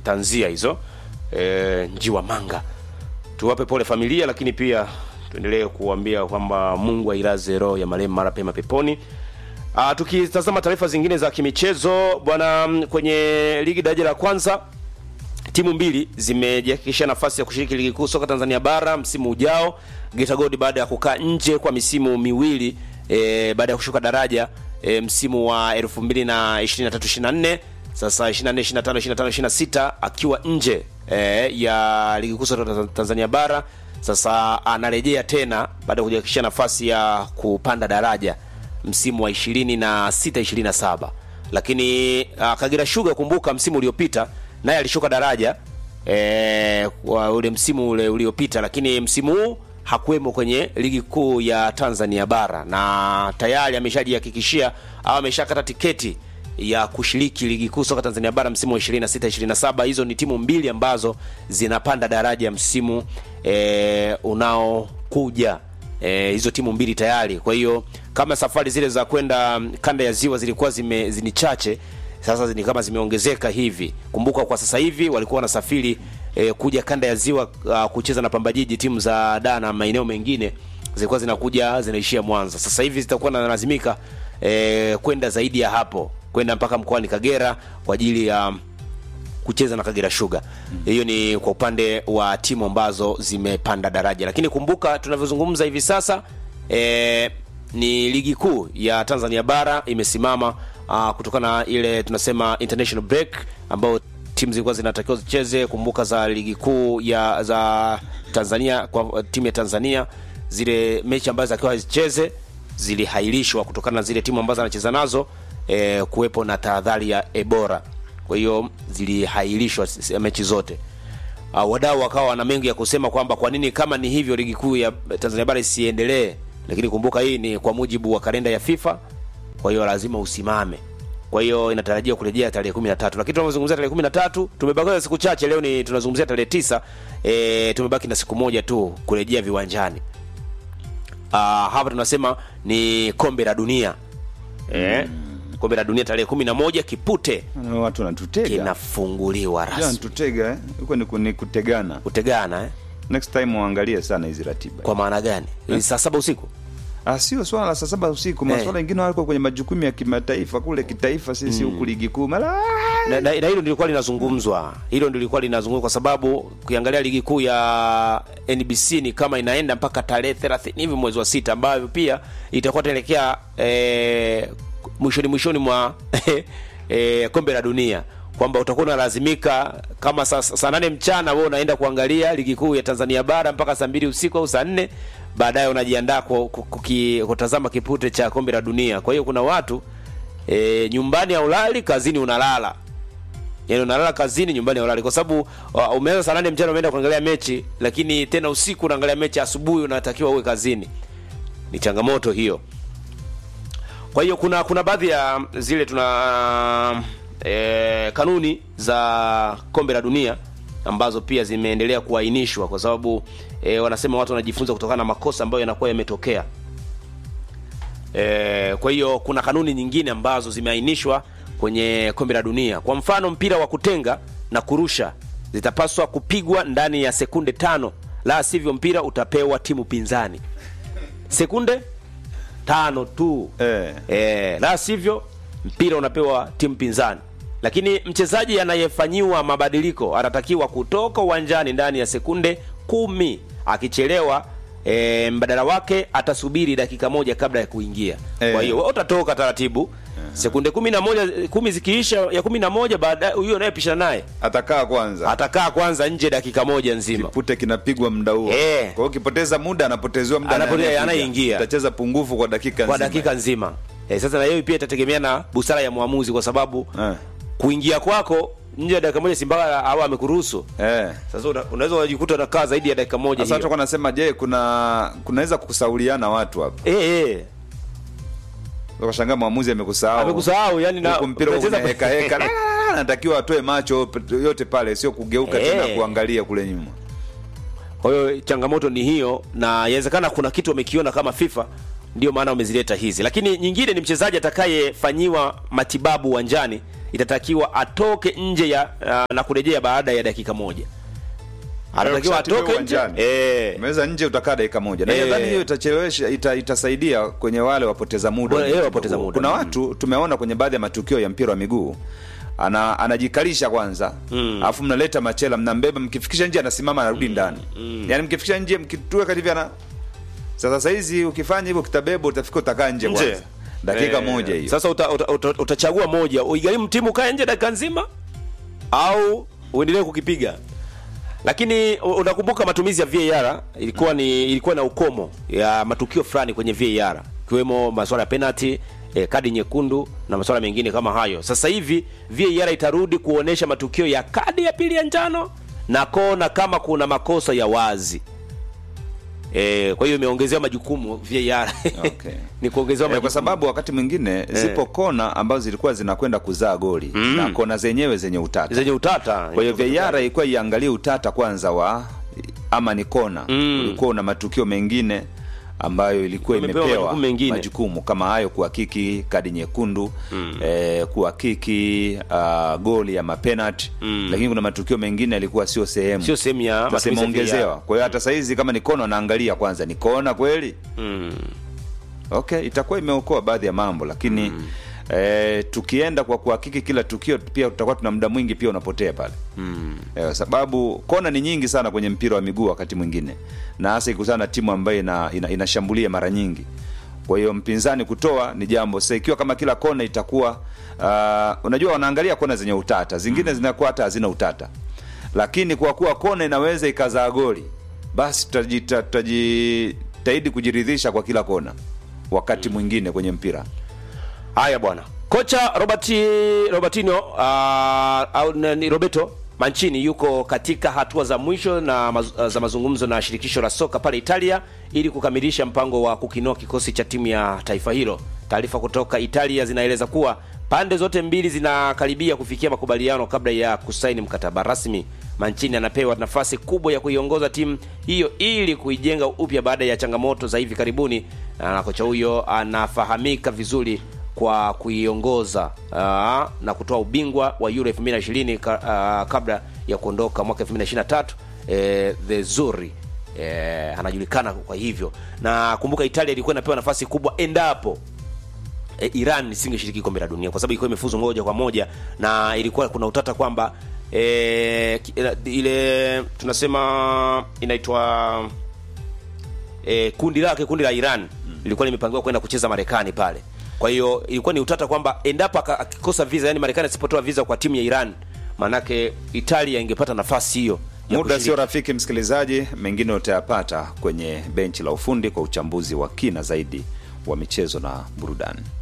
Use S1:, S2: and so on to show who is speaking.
S1: tanzia hizo e, njiwa manga tuwape pole familia lakini pia tuendelee kuambia kwamba mungu ailaze roho ya marehemu mara pema peponi Uh, tukitazama taarifa zingine za kimichezo bwana mm, kwenye ligi daraja la kwanza timu mbili zimejihakikishia nafasi ya kushiriki ligi kuu soka Tanzania bara msimu ujao. Geita Gold baada ya kukaa nje kwa misimu miwili e, baada ya kushuka daraja e, msimu wa 2023-24 sasa 24 25 25 26 akiwa nje e, ya ligi kuu soka Tanzania bara sasa anarejea tena baada ya kujihakikishia nafasi ya kupanda daraja msimu wa 26 27 lakini uh, Kagera Sugar kumbuka msimu uliopita naye alishuka daraja eh, kwa ule msimu ule uliopita, lakini msimu huu hakuwemo kwenye ligi kuu ya Tanzania bara na tayari ameshajihakikishia au ameshakata tiketi ya kushiriki ligi kuu soka Tanzania bara msimu wa 26 27. Hizo ni timu mbili ambazo zinapanda daraja msimu eh, unaokuja eh, hizo timu mbili tayari. Kwa hiyo kama safari zile za kwenda mm, kanda ya ziwa zilikuwa zime zini chache sasa ni kama zimeongezeka hivi. Kumbuka kwa sasa hivi walikuwa wanasafiri eh, kuja kanda ya ziwa uh, kucheza na Pamba Jiji, timu za Dar na maeneo mengine zilikuwa zinakuja zinaishia Mwanza. Sasa hivi zitakuwa nalazimika eh, kwenda zaidi ya hapo, kwenda mpaka mkoani Kagera kwa ajili ya kucheza na Kagera Sugar. Hiyo ni kwa upande wa timu ambazo zimepanda daraja, lakini kumbuka tunavyozungumza hivi sasa eh, ni ligi kuu ya Tanzania bara imesimama uh, kutokana na ile tunasema international break ambao timu zilikuwa zinatakiwa zicheze. Kumbuka za ligi kuu ya za Tanzania kwa timu ya Tanzania, zile mechi ambazo zakiwa zicheze zilihairishwa kutokana na zile timu ambazo anacheza nazo eh, kuwepo na tahadhari ya Ebola. Kwa hiyo zilihairishwa s- mechi zote. Uh, wadau wakawa wana mengi ya kusema kwamba kwa nini kama ni hivyo ligi kuu ya Tanzania bara isiendelee, lakini kumbuka hii ni kwa mujibu wa kalenda ya FIFA, kwa hiyo lazima usimame. Kwa hiyo inatarajiwa kurejea tarehe 13. Lakini tunazungumzia tarehe 13, tumebakiza siku chache leo ni tunazungumzia tarehe tisa. E, tumebaki na siku moja tu kurejea viwanjani. Uh, hapa tunasema ni kombe la dunia. Eh, kombe la dunia tarehe 11 kipute
S2: Na watu wanatutega
S1: kinafunguliwa
S2: Jana
S1: rasmi.
S2: wanatutega eh? huko ni, ku- ni kutegana
S1: Kutegana eh?
S2: next time waangalie sana hizi ratiba
S1: Kwa maana gani? Ni saa saba usiku.
S2: Ah, sio swala la saa saba usiku maswala mengine wako kwenye majukumu ya kimataifa kule kitaifa sisi huku ligi kuu mara
S1: na, na, na hilo ndilikuwa linazungumzwa hilo ndilikuwa linazungumzwa kwa sababu ukiangalia ligi kuu ya NBC ni kama inaenda mpaka tarehe 30 hivi mwezi wa sita ambayo pia itakuwa taelekea eh, mwishoni mwishoni mwa eh, kombe la dunia kwamba utakuwa unalazimika kama saa saa nane mchana wewe unaenda kuangalia ligi kuu ya Tanzania bara mpaka saa mbili usiku au saa nne baadaye unajiandaa ku- ku- kuki- kutazama kipute cha kombe la dunia. Kwa hiyo kuna watu e, nyumbani haulali, kazini unalala. Yaani unalala kazini, nyumbani haulali, kwa sababu uh, umeanza saa nane mchana umeenda kuangalia mechi, lakini tena usiku unaangalia mechi, asubuhi unatakiwa uwe kazini. Ni changamoto hiyo. Kwa hiyo kuna kuna baadhi ya zile tuna e, kanuni za kombe la dunia ambazo pia zimeendelea kuainishwa kwa sababu e, wanasema watu wanajifunza kutokana na makosa ambayo yanakuwa yametokea. E, kwa hiyo kuna kanuni nyingine ambazo zimeainishwa kwenye kombe la dunia. Kwa mfano, mpira wa kutenga na kurusha zitapaswa kupigwa ndani ya sekunde tano, la sivyo mpira utapewa timu pinzani. Sekunde tano tu
S2: Eh.
S1: e, la sivyo mpira unapewa timu pinzani. Lakini mchezaji anayefanyiwa mabadiliko anatakiwa kutoka uwanjani ndani ya sekunde kumi. Akichelewa e, mbadala wake atasubiri dakika moja kabla ya kuingia.
S2: Eh.
S1: Kwa hiyo wewe utatoka taratibu sekunde kumi na moja kumi zikiisha ya kumi na moja baadaye huyo anayepishana naye
S2: atakaa kwanza
S1: atakaa kwanza nje dakika moja nzima.
S2: pute kinapigwa muda huo
S1: Eh.
S2: kwa hiyo ukipoteza muda anapotezewa muda
S1: Anapotea,
S2: anayekuja.
S1: anayeingia.
S2: utacheza pungufu kwa dakika
S1: kwa
S2: nzima.
S1: dakika nzima. E, sasa na hiyo pia itategemea na busara ya mwamuzi kwa sababu
S2: Eh.
S1: kuingia kwako nje ya dakika moja Simba au amekuruhusu.
S2: Eh.
S1: Sasa una- unaweza kujikuta unakaa zaidi ya dakika moja
S2: Sasa
S1: hiyo.
S2: watu nasema je, kuna kunaweza kusauliana watu hapa.
S1: Eh eh.
S2: Ukashangaa mwamuzi amekusahau.
S1: Amekusahau yani na
S2: Huku mpira uko
S1: unacheza-
S2: kwenye heka heka. La, la, la, la, Anatakiwa atoe macho yote pale, sio kugeuka
S1: Eh.
S2: tena kuangalia kule nyuma.
S1: Kwa hiyo changamoto ni hiyo, na inawezekana kuna kitu wamekiona kama FIFA, ndio maana wamezileta hizi. Lakini nyingine ni mchezaji atakayefanyiwa matibabu uwanjani itatakiwa atoke nje ya uh, na kurejea baada ya dakika moja anatakiwa
S2: Ukishatibiwa
S1: atoke nje
S2: uwanjani.
S1: eh,
S2: Umeweza nje utakaa dakika moja na
S1: Eh.
S2: nadhani hiyo itachelewesha ita, itasaidia kwenye wale wapoteza muda
S1: Bora,
S2: wa
S1: eh,
S2: mchezo
S1: wapoteza
S2: huu.
S1: muda.
S2: kuna
S1: Mm.
S2: watu tumeona kwenye baadhi ya matukio ya mpira wa miguu ana anajikalisha kwanza alafu mnaleta machela mnambeba mkifikisha nje anasimama anarudi ndani yaani mkifikisha nje mkituweka hivi ana sasa saizi ukifanya hivyo kitabeba utafika utakaa nje
S1: nje
S2: kwanza dakika
S1: Eh,
S2: moja hiyo
S1: sasa uta, uta, uta, utachagua moja uigharimu timu kae nje dakika nzima au uendelee kukipiga lakini u- unakumbuka matumizi ya VAR ilikuwa ni ilikuwa na ukomo ya matukio fulani kwenye VAR ikiwemo masuala ya penalty eh, kadi nyekundu na masuala mengine kama hayo. Sasa hivi VAR itarudi kuonesha matukio ya kadi ya pili ya njano na kona kama kuna makosa ya wazi. E, kwa hiyo imeongezewa majukumu VAR
S2: Okay.
S1: ni kuongezewa
S2: Eh, kwa
S1: majukumu.
S2: sababu wakati mwingine zipo kona ambazo zilikuwa zinakwenda kuzaa goli na kona zenyewe zenye utata
S1: zenye utata.
S2: kwa hiyo VAR ilikuwa iangalie utata kwanza wa ama ni kona
S1: Mm.
S2: ulikuwa una matukio mengine ambayo ilikuwa
S1: Imepewa
S2: imepewa
S1: majukumu mengine.
S2: majukumu kama hayo kuhakiki kadi nyekundu eh, kuhakiki uh, goli ya mapenalti lakini kuna matukio mengine yalikuwa sio sehemu
S1: sio sehemu ya
S2: Sasa
S1: matumizi ya
S2: imeongezewa
S1: VAR.
S2: kwa hiyo hata saizi kama ni kona wanaangalia kwanza ni kona kweli
S1: Mm.
S2: okay itakuwa imeokoa baadhi ya mambo lakini mm. eh, tukienda kwa kuhakiki kila tukio pia tutakuwa tuna muda mwingi pia unapotea pale mm. eh, sababu kona ni nyingi sana kwenye mpira wa miguu wakati mwingine na hasa ikutana na timu ambayo ina, ina, inashambulia mara nyingi kwa hiyo mpinzani kutoa ni jambo sasa ikiwa kama kila kona itakuwa uh, unajua wanaangalia kona zenye utata zingine zinakuwa hata hazina utata lakini kwa kuwa kona inaweza ikazaa goli basi tutajita- tutajitahidi kujiridhisha kwa kila kona wakati mwingine kwenye mpira
S1: Haya bwana, kocha Robert Robertino uh, au na- ni Roberto Mancini yuko katika hatua za mwisho na maz, za mazungumzo na shirikisho la soka pale Italia ili kukamilisha mpango wa kukinoa kikosi cha timu ya taifa hilo. Taarifa kutoka Italia zinaeleza kuwa pande zote mbili zinakaribia kufikia makubaliano kabla ya kusaini mkataba rasmi. Mancini anapewa nafasi kubwa ya kuiongoza timu hiyo ili kuijenga upya baada ya changamoto za hivi karibuni, na kocha huyo anafahamika vizuri kwa kuiongoza uh, na kutoa ubingwa wa Euro 2020 ka, uh, kabla ya kuondoka mwaka 2023 eh, the Zuri eh, anajulikana kwa hivyo, na kumbuka Italia ilikuwa inapewa nafasi kubwa endapo e, Iran isingeshiriki kombe la dunia kwa sababu ilikuwa imefuzu moja kwa moja, na ilikuwa kuna utata kwamba e, ki- ila- ile tunasema inaitwa e, kundi lake kundi la Iran lilikuwa limepangiwa kwenda kucheza Marekani pale. Kwa hiyo ilikuwa ni utata kwamba endapo aka- akikosa visa, yani Marekani asipotoa visa kwa timu ya Iran, manake Italia ingepata nafasi hiyo ya
S2: muda
S1: kushiriki.
S2: sio rafiki msikilizaji mengine utayapata kwenye benchi la ufundi kwa uchambuzi wa kina zaidi wa michezo na burudani